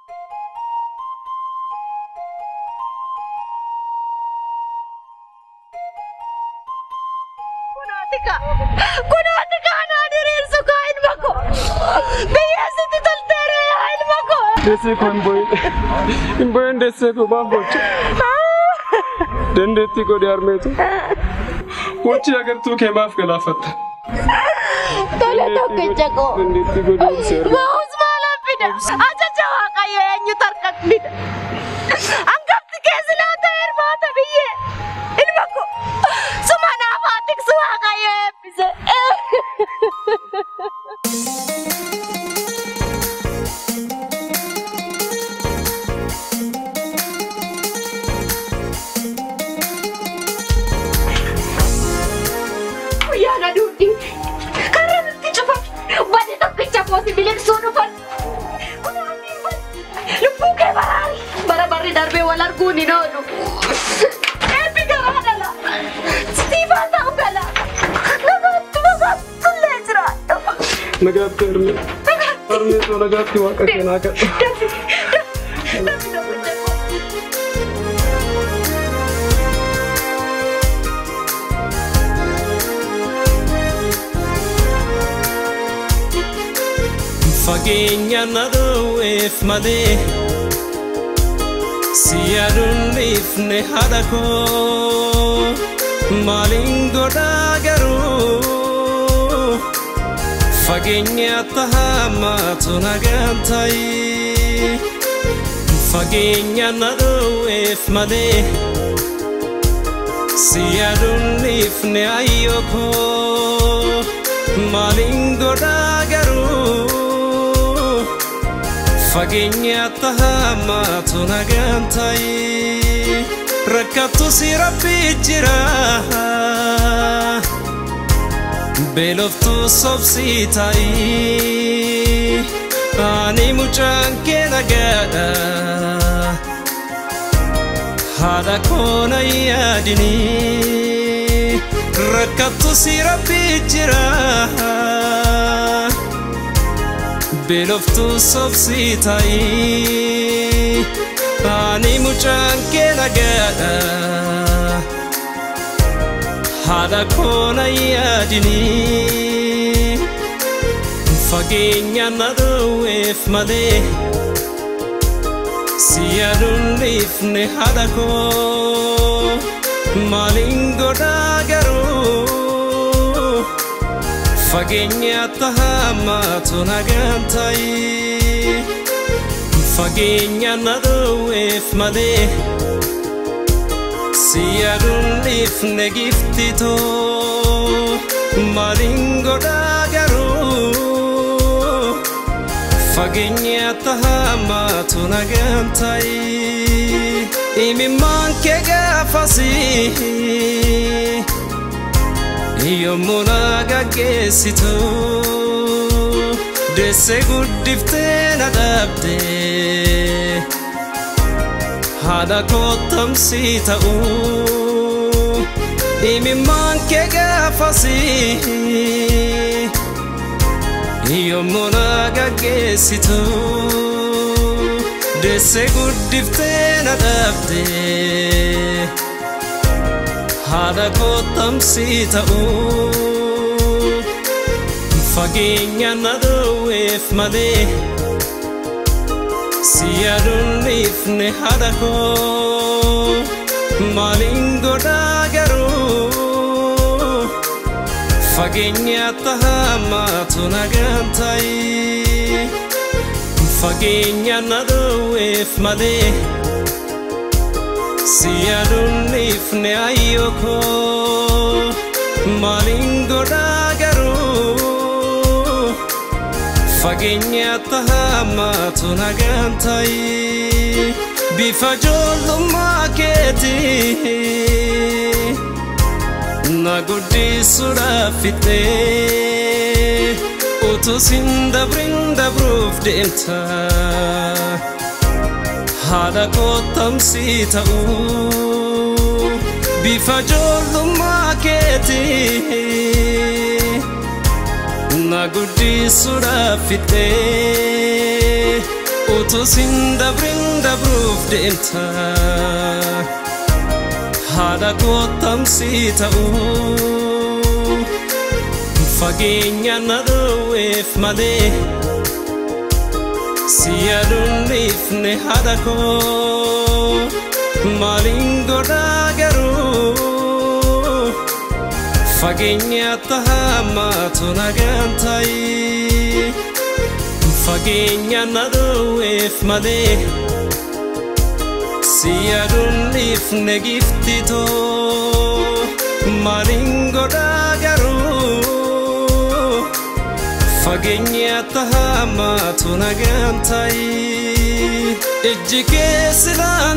Kunootika! Kunootika anaa diriirsu kaa ilma koo! Biyya sitti tolteera yaa ilma koo! Deessee koo hin boo'in. Hin boo'in deessee koo maaf boocha. Dandeettii godhe harmeetu. Wachi agartuu kee maaf galaafatta. Tole tokkicha koo! Dandeettii godhe ibsee harmeetu. Ba'uus maalaan fida? Ajaja waaqayyo eenyutu harkatti fida? Hangafti keessi laata hirmaata biyyee? Ilma koo! Suma naaf haa tiksu waaqayyo eebbise! Guyyaana duudhi karra nutti cufan wanti tokkicha kooti biliqsuu dhufan. Lubbuu kee baraari bara barri darbee wal arguun hin oolu. Eebbi garaa dhala. Siifaa ta'u gala. Nagaatti nagaatti illee jiraadha. Nagaatti harmee. Harmeetu nagaatti waaqa kee naa kadha. Dafi dafi dafi dafi. Fageenya na dhoowweef malee si yaaduun dhiifne haadha koo maaliin godhaa garuu fageenya tahamaatu nagaan ta'i fageenya na dhoowweef malee si yaaduun dhiifne ayyoo koo maaliin godhaa garuu fageenya tahamaatu nagaan ta'i rakkattu si rabbi jira beeloftu sobsii ta'i ani mucaan kee nagaadha haadha koona yaadini rakkattu si rabbi jira beeloftu sobsii ta'i ani mucaan kee nagaadha haadha koona yaadini fageenya na dhoowweef malee si yaaduun dhiifne haadha koo maaliin godhaa garuu fageenya tahamaatu nagaan ta'i fageenya na dhoowweef malee si yaaduun dhiifne gifti too maaliin godhaa garuu fageenya tahamaatu nagaan ta'i imimmaan kee gaafasii yommuu na gaggeessitu deessee guddiftee na dhaabde haadha kottamsii ta'u imimmaan kee gaafasii yommuu na gaggeessitu deessee guddiftee na dhaabde haadha kottamsii ta'u fageenya na dhoowweef malee si yaaduun dhiifne haadha koo maaliin godhaa garuu fageenya tahamaatu nagaan ta'i fageenya na dhoowweef malee si yaaduun dhiifne ayyoo koo maaliin godhaa garuu fageenya tahamaatu nagaan ta'i bifa ijoollummaa keetii na guddisuudhaaf fixee utuu sin dabrin dabruuf deemta haadha kottamsii ta'u bifa ijoollummaa keetii na guddisuudhaaf fixee utuu sin dabrin dabruuf deemta haadha kottamsii ta'uu fageenya na dhoowweef malee si yaaduunniifne haadha koo maaliin godhaa garuu fageenya tahamaatu nagaan ta'i fageenya na dhoowweef malee si yaaduunniifne giftitoo maaliin godhaa garuu fageenya tahamaatu nagaan ta'i ijji keessinaan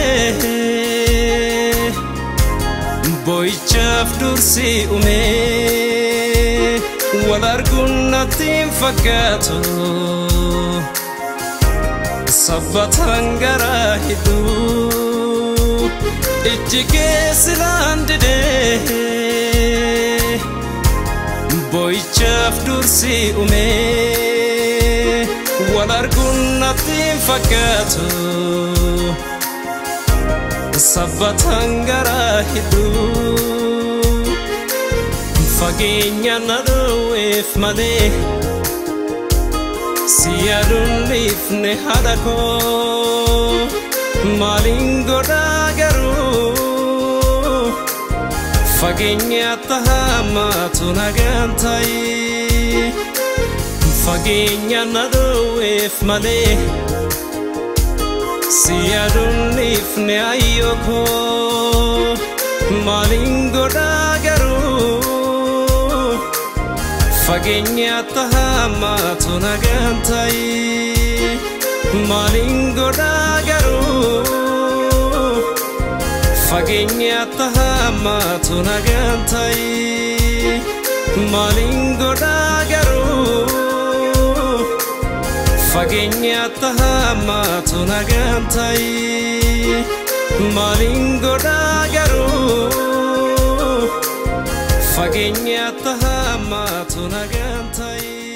didee boo'ichaaf dursi umee wal arguun natti hin fakkaatu sabbataan garaa hidhuu ijji keessinaan didee boo'ichaaf dursi umee wal arguun natti hin fakkaatu sabbataan garaa hidhuu fageenya na dhoowweef malee si yaaduunniifne haadha koo maaliin godhaa garuu fageenya tahamaatu nagaan ta'i fageenya na dhoowweef malee si yaaduunniifne ayyoo koo maaliin godhaa garuu fageenya tahamaatu nagaan ta'i maaliin godhaa garuu fageenya tahamaatu nagaan ta'i maaliin godhaa garuu fageenya tahamaatu nagaan ta'i maaliin godhaa garuu fageenya tahamaatu nagaan ta'i.